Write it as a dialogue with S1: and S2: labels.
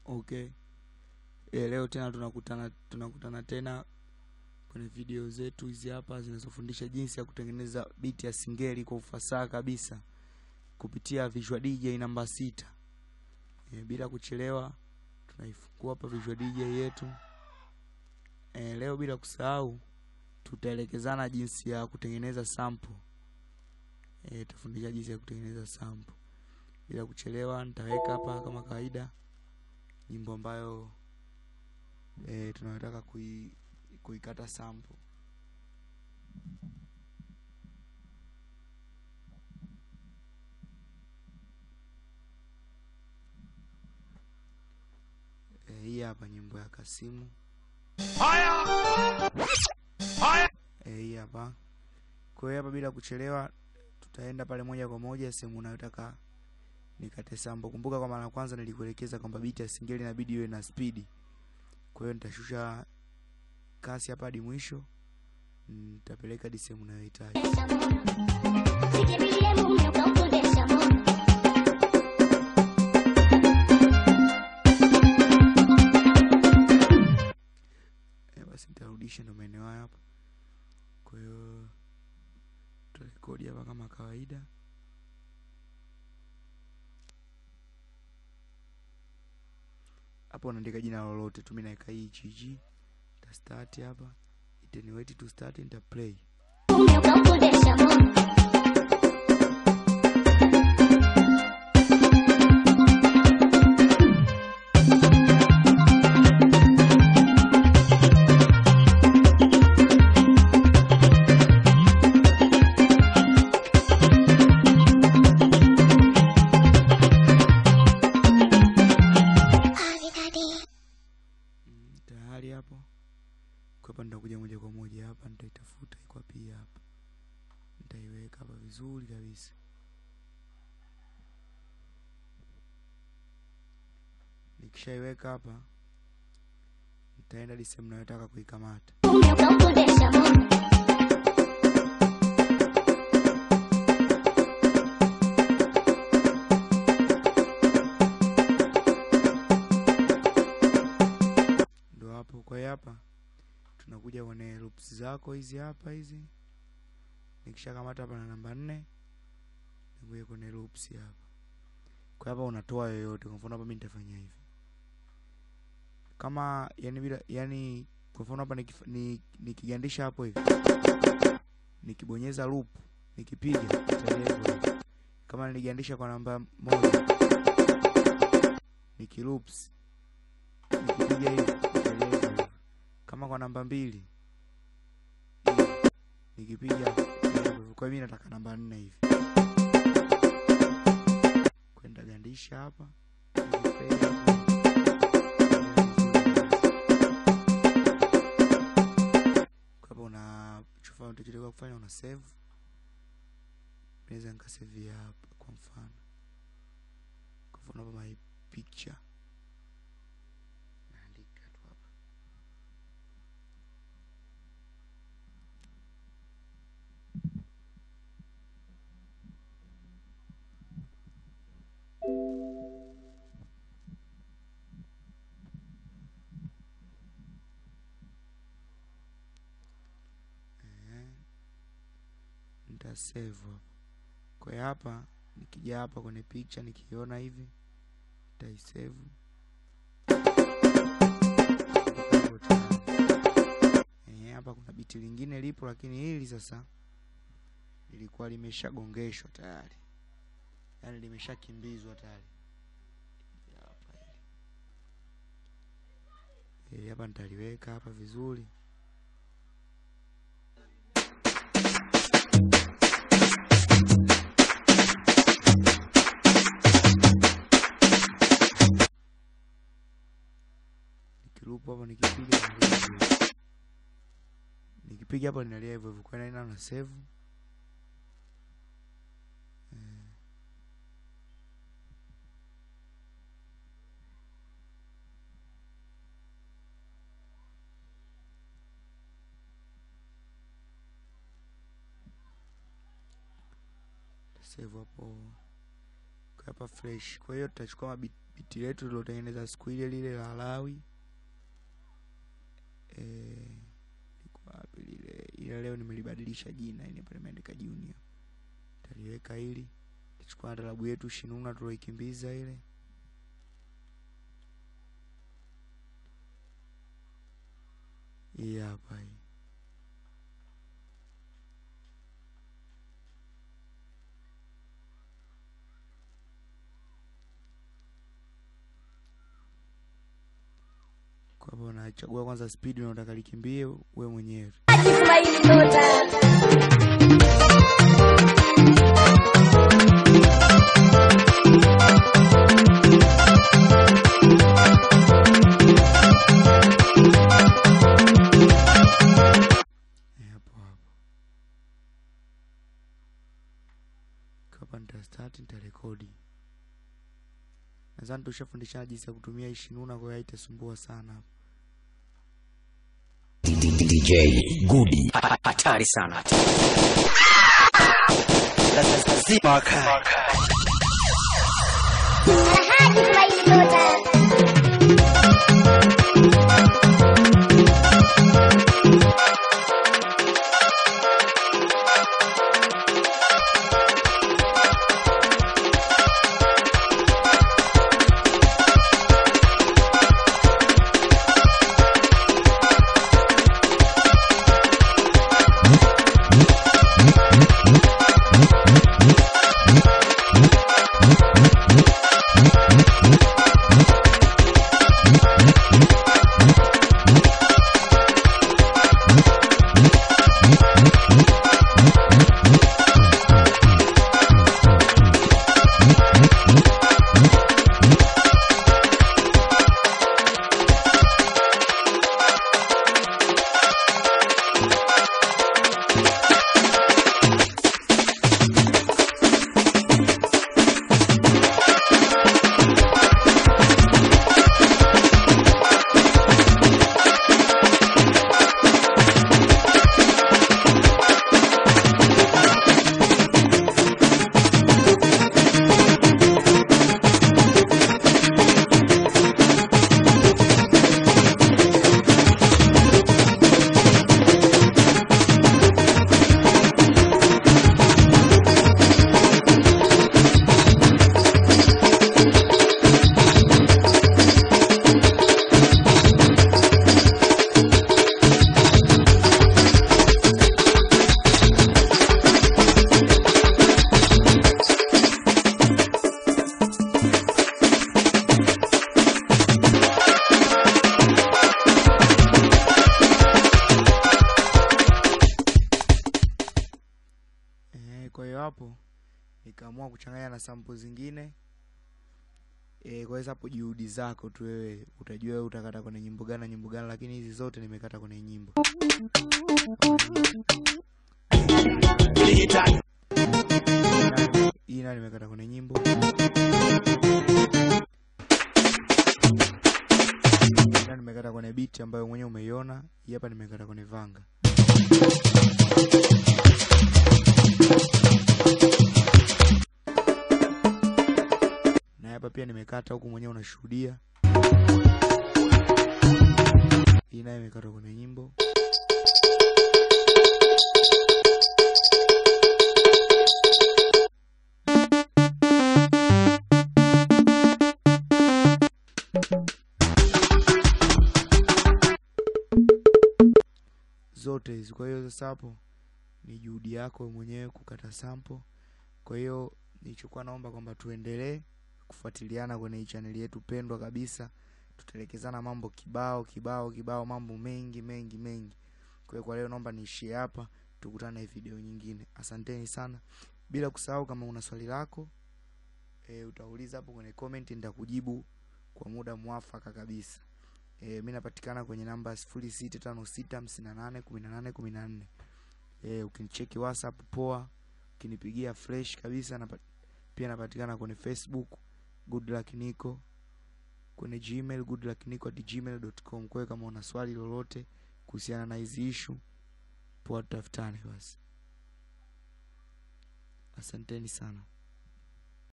S1: okay e, leo tena tunakutana tunakutana tena kwenye video zetu hizi hapa zinazofundisha jinsi ya kutengeneza biti ya singeli kwa ufasaha kabisa kupitia Visual DJ namba sita e, bila kuchelewa tunaifungua hapa Visual DJ yetu e, leo bila kusahau tutaelekezana jinsi ya kutengeneza sample e, tafundisha jinsi ya kutengeneza sample bila kuchelewa nitaweka hapa kama kawaida nyimbo ambayo e, tunayotaka kui, kuikata sample e, hii hapa nyimbo ya Kasimu e, hii hapa kwa hiyo hapa bila kuchelewa tutaenda pale moja kwa moja sehemu unayotaka nikate sample. Kumbuka kwa mara ya kwanza nilikuelekeza kwamba biti ya singeli inabidi iwe na spidi. Kwa hiyo nitashusha kasi hapa hadi mwisho, nitapeleka hadi sehemu unayohitaji. Eh, basi nitarudisha ndo maeneo haya hapa. Kwa hiyo tutarekodi hapa kama kawaida. hapo unaandika jina lolote tu, mimi naweka hii GG, nita start hapa, itaniwait to start, nita play. Mm, tayari hapo. Kwa hapa nitakuja moja kwa moja hapa, nitaitafuta iko wapi hapa, nitaiweka hapa vizuri kabisa. Nikishaiweka hapa, nitaenda hadi sehemu nayotaka kuikamata. ndo hapo. Kwa hiyo hapa tunakuja kwenye loops zako hizi hapa hizi, nikishakamata hapa na namba nne, nakuja kwenye loops hapa. Kwa hapa unatoa yoyote, kwa mfano hapa mimi nitafanya hivi kama yani bila yani, kwa mfano hapa nikif- ni- nikigandisha hapo hivi, nikibonyeza loop, nikipiga italia hivyo hivyo. Kama niligandisha kwa namba moja, nikiloops nikipiga hivi italia hivyo hivyo. Kama kwa namba mbili hivi, nikipiga italia hivyo hivyo. Kwa hiyo mimi nataka namba nne hivi, kwenda gandisha hapa nikiplay hapo. Kwa hapa unachofa unachotakiwa kufanya una save. Naweza nikasave hapa kwa mfano, kwa mfano hapa my picture naandika tu hapa eh, nita save hapa. Kwa hiyo hapa nikija hapa kwenye picture nikiona hivi nitaisave Hapo tayari. Eh, hapa kuna biti lingine lipo, lakini hili sasa lilikuwa limeshagongeshwa tayari, yaani limeshakimbizwa tayari. Hili hapa hili. Hili hapa nitaliweka hapa vizuri. Nikilupu hapa nikipiga inalia hivyo hivyo. nikipiga hapo linalia hivyo hivyo, kwa hiyo naenda na save Eh. save hapo. Kwa hapa fresh kwa hiyo tutachukua mabiti biti letu lilotengeneza siku ile lile la Lawi eh liko wapi lile ila leo nimelibadilisha jina ini hapa limeandika junior taliweka hili tutachukua na talabu yetu shinuna tuloikimbiza ile hii hapa hii kwa hapo unachagua kwanza speed unaotaka likimbie we mwenyewe
S2: Kiswahili Nyota.
S1: Eh, hapo hapo kapa nitastart nitarekodi nadhani tushafundishana jinsi ya kutumia ishinuna kwa hiyo haitasumbua sana hapo
S3: DJ Gudi hatari sana. Lazima wakae.
S2: Kiswahili Nyota.
S1: Eh, kwa hiyo hapo nikaamua kuchanganya na sample zingine eh, kwa hiyo hapo juhudi zako tu wewe utajua wewe utakata kwenye nyimbo gani na nyimbo gani, lakini hizi zote nimekata kwenye nyimbo. Hii nayo nimekata kwenye nyimbo. Hii nayo nimekata kwenye beat ambayo mwenyewe umeiona. Hii hapa nimekata kwenye vanga. na hapa pia nimekata huku mwenyewe unashuhudia. Hii nayo imekatwa kwenye nyimbo. zote hizi. Kwa hiyo sasa hapo ni juhudi yako wewe mwenyewe kukata sample. Kwa hiyo nilichokuwa naomba kwamba tuendelee kufuatiliana kwenye hii chaneli yetu pendwa kabisa. Tutaelekezana mambo kibao kibao kibao, mambo mengi mengi mengi. Kwa hiyo kwa leo naomba niishie hapa, tukutane video nyingine. Asanteni sana, bila kusahau kama una swali lako e, utauliza hapo kwenye comment, nitakujibu kwa muda mwafaka kabisa. E, mi napatikana kwenye namba sifuri sita tano sita hamsini na nane kumi na nane kumi na nne. E, ukinicheki WhatsApp poa, ukinipigia fresh kabisa napa, pia napatikana kwenye Facebook good luck Nico, kwenye Gmail good luck Nico at gmail.com. Kwa hiyo kama una swali lolote kuhusiana na hizi issue poa, tutafutane basi. Asanteni sana.